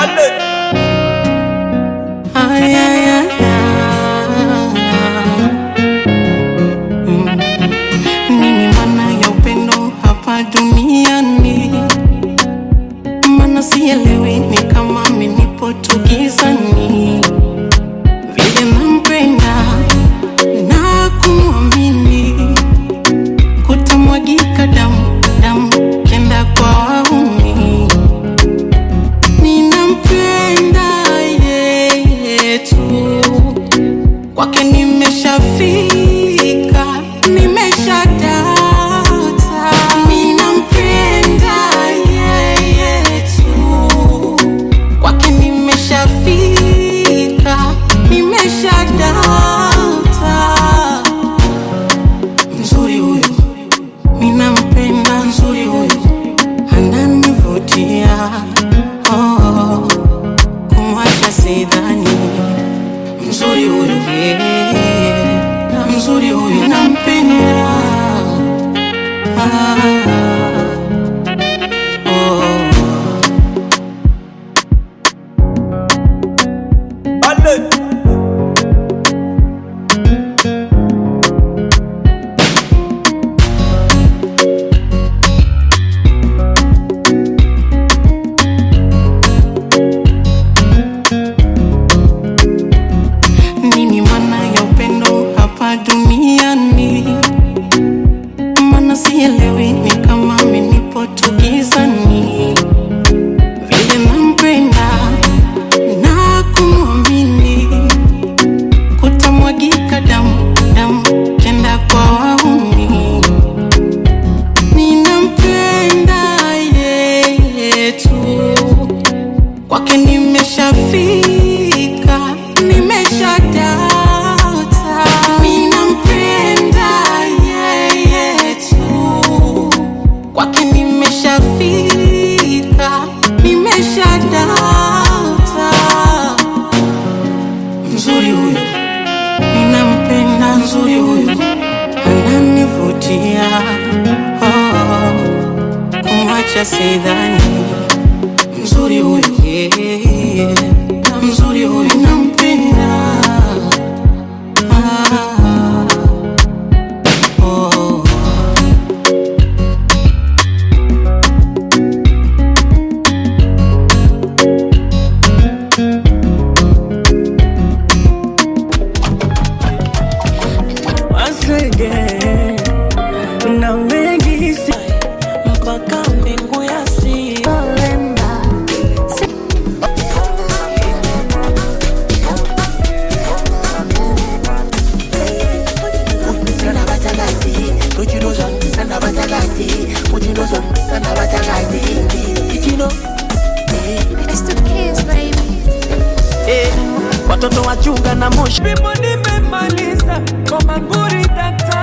Ay, ay, ay, ay. Mm. Nini maana ya upendo hapa duniani? Maana sielewi, ni kama mimi nipo tu gizani. Vile nampenda na kumwamini, kutamwagika damu damu, kenda kwa wauni. Ninampenda yeye tu, kwake nimeshafika, nimeshadata. Ninampenda yeye tu, kwake nimeshafika, nimeshadata. Mzuri huyu, ninampenda mzuri huyu, ananivutia oh, kumwacha sidhani. Mzuri huyu, yeah, mzuri huyu, nampenda ah, oh. Nini maana ya upendo hapa duniani? Maana sielewi, ni kama mimi nipo tu gizani. Vile nampenda na kumwamini, kutamwagika damu damu, kenda kwa wauni. Ninampenda yeye tu kwake nimeshafika, nimeshadata. Ninampenda yeye tu, kwake nimeshafika, nimeshadata. Mzuri huyu, ninampenda mzuri huyu, ananivutia oh, kumwacha sidhani mzuri huyu yeah, na mzuri huyu nampenda ah, oh. Once again, na mengi si mpaka mbingu ya si It's the kids, baby. eh, watoto wachunga na moshi bimo nimemaliza kwa manguri dakta